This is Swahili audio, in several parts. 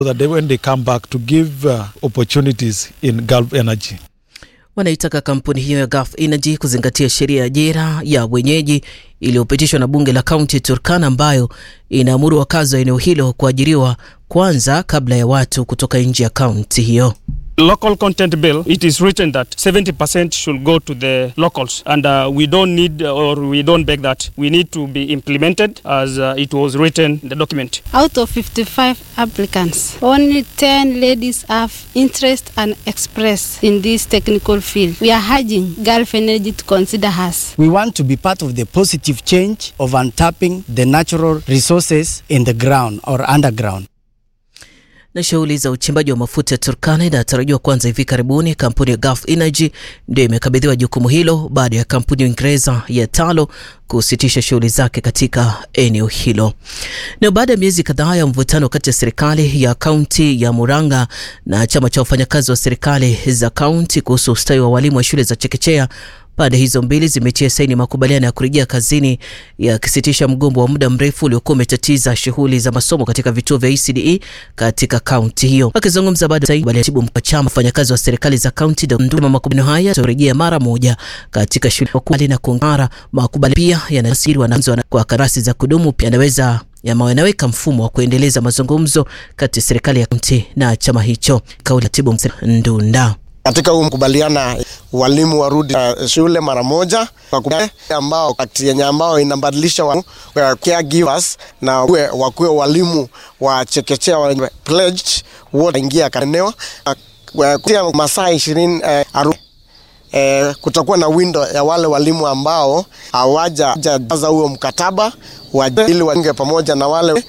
that they, when they come back to give uh, opportunities in Gulf Energy. Wanaitaka kampuni hiyo ya Gulf Energy kuzingatia sheria ya ajira ya wenyeji iliyopitishwa na bunge la kaunti ya Turkana ambayo inaamuru wakazi wa eneo hilo kuajiriwa kwanza kabla ya watu kutoka nje ya kaunti hiyo. local content bill, it is written that 70% should go to the locals, and uh, we don't need or we don't beg that. We need to be implemented as uh, it was written in the document. Out of 55 applicants, only 10 ladies have interest and express in this technical field. We are urging Gulf Energy to consider us. We want to be part of the positive change of untapping the natural resources in the ground or underground. na shughuli za uchimbaji wa mafuta ya Turkana inatarajiwa kuanza hivi karibuni. Kampuni ya Gulf Energy ndio imekabidhiwa jukumu hilo baada ya kampuni ya Uingereza ya Talo kusitisha shughuli zake katika eneo hilo. Na baada ya miezi kadhaa ya mvutano kati ya serikali ya kaunti ya Murang'a na chama cha wafanyakazi wa serikali za kaunti kuhusu ustawi wa walimu wa shule za chekechea Pande hizo mbili zimetia saini makubaliano ya kurejea kazini yakisitisha mgombo wa muda mrefu uliokuwa umetatiza shughuli za masomo katika vituo vya ECDE katika kaunti hiyo. Akizungumza baada ya katibu mkuu wa chama wafanyakazi wa serikali za kaunti Nduma, makubaliano haya yatarejea mara moja katika shule kubali na kung'ara. Makubaliano pia yanasiri wanafunzi kwa kandarasi za kudumu pia yanaweza yanaweka mfumo wa kuendeleza mazungumzo kati ya serikali ya kaunti na chama hicho. Kauli katibu mkuu Ndunda katika huu mkubaliana walimu warudi uh, shule mara moja ambao yenye ambao inabadilisha wa, uh, caregivers na wakuwe walimu wa chekechea wa pledged wote ingia eneo uh, kutia masaa ishirini uh, aru, uh, kutakuwa na window ya wale walimu ambao hawajajaza huo mkataba ili wainge pamoja na wale.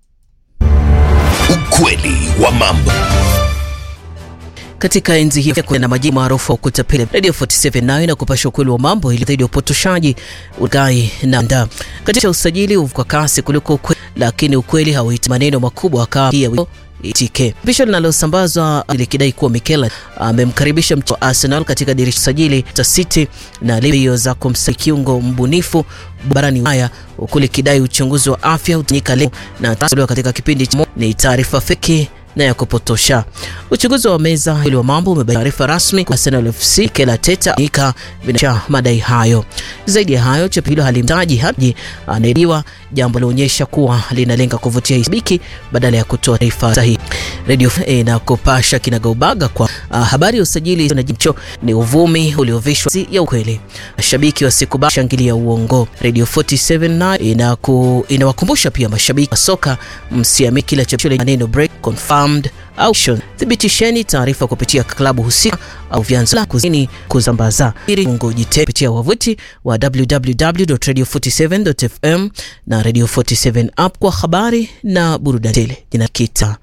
Ukweli wa mambo katika enzi hii na majina maarufu wa kutapeli Radio 47 nayo na kupasha ukweli wa mambo ili zaidi ya upotoshaji ugai na nda katika usajili kwa kasi kuliko ukweli, lakini ukweli hauiti maneno makubwa kama TK. Pisho linalosambazwa likidai kuwa Mikel amemkaribisha mchezaji wa Arsenal katika dirisha sajili ta City na libio za kumsajili kiungo mbunifu barani Ulaya huku likidai uchunguzi wa afya utanyika leo na tatolewa katika kipindi cha ni taarifa feki na ya kupotosha. Uchunguzi wa meza hili wa mambo umebaini taarifa rasmi kwa Arsenal FC Mikel Arteta nika binasha madai hayo. Zaidi ya hayo, chapisho hilo halimtaji Haji anayedaiwa, jambo linaonyesha kuwa linalenga kuvutia hisabiki badala ya kutoa taarifa sahihi. Radio na kupasha kinagaubaga kwa uh, habari ya usajili na jicho ni uvumi uliovishwa ya ukweli. Mashabiki wasikubali shangilia uongo. Radio 47 na inaku, inawakumbusha pia mashabiki wa soka msiamini kila chapisho lenye maneno break confirmed au thibitisheni taarifa kupitia klabu husika au vyanzo la kuzini kusambaza ili ngojite kupitia wavuti wa www.radio47.fm na Radio 47 app kwa habari na burudani tele. Jina kita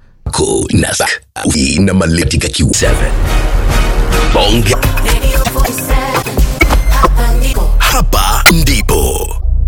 na maletika Q7 bonge hapa